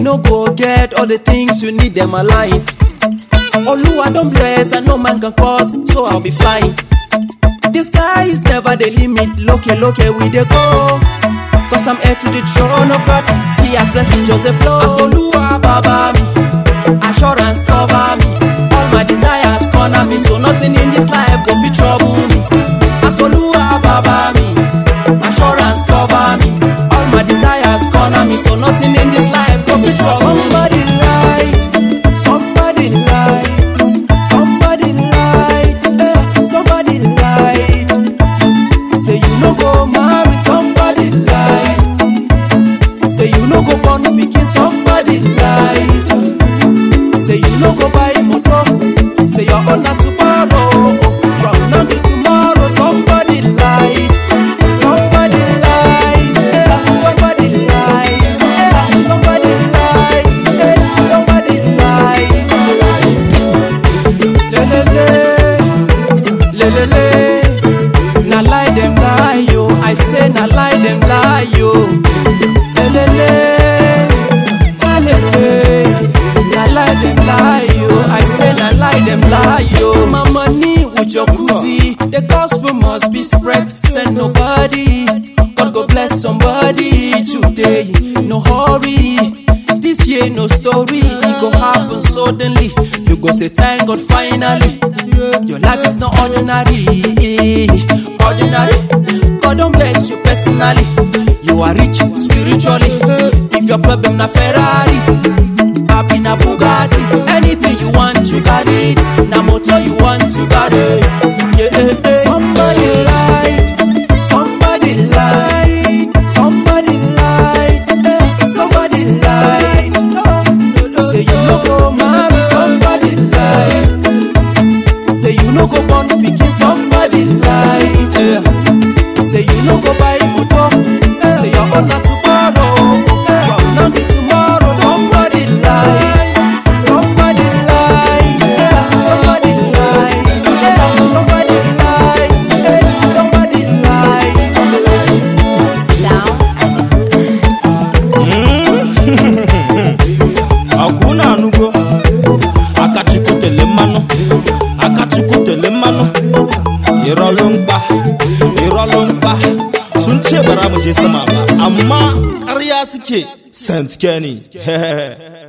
no go get all the things you need them align. Oluwa don bless and no man can cause, so I'll be flying. The sky is never the limit, loke loke we dey go. Cause I'm heir to the throne of God. See as blessing Joseph flow. As Oluwa baba me, assurance cover me. All my desires corner me, so nothing in this life go fit trouble me. As Oluwa baba me, assurance cover me. All my desires corner me, so nothing in this life go fit trouble me. Somebody light, somebody light, somebody light, eh, somebody light. Say you no go marry somebody light. Say you no go born pikin somebody light. Say you no go buy motor. Say your own na to borrow. From now to tomorrow somebody light. Somebody light. eh, Somebody light. eh, Somebody light. eh, Somebody light. Le le le. Le le le. Na lie dem lie yo. I say na lie dem lie yo. Le le le. Alele. Na lie dem lie yo. I say na lie dem lie yo. My money with your goodie. The gospel must be spread. Send nobody. God go bless somebody today. No hurry. This year no story. It go happen suddenly. You go say thank God finally. Your life is not ordinary. Ordinary. God don't bless you personally. You are rich spiritually. If your problem na Ferrari, happy na Bugatti. Anything you want, you got it. Na motor you want, you got it. Yeah, yeah, yeah. Somebody light, somebody light, somebody light, eh, somebody light. Say you no go marry somebody light. Say you no go born pikin somebody light. Yeah. Say you no go buy motor. Say your own na to borrow. From now to tomorrow somebody light. Somebody light. Yeah. Somebody light. Yeah. Somebody light. Yeah. Somebody light. akwụna anụgo akachukwutele mmanụ akachukwutele mmanụ ịrọlụ mkpa ịrọlụ mkpa sun ce bara mu je sama ba amma ƙarya suke st kenny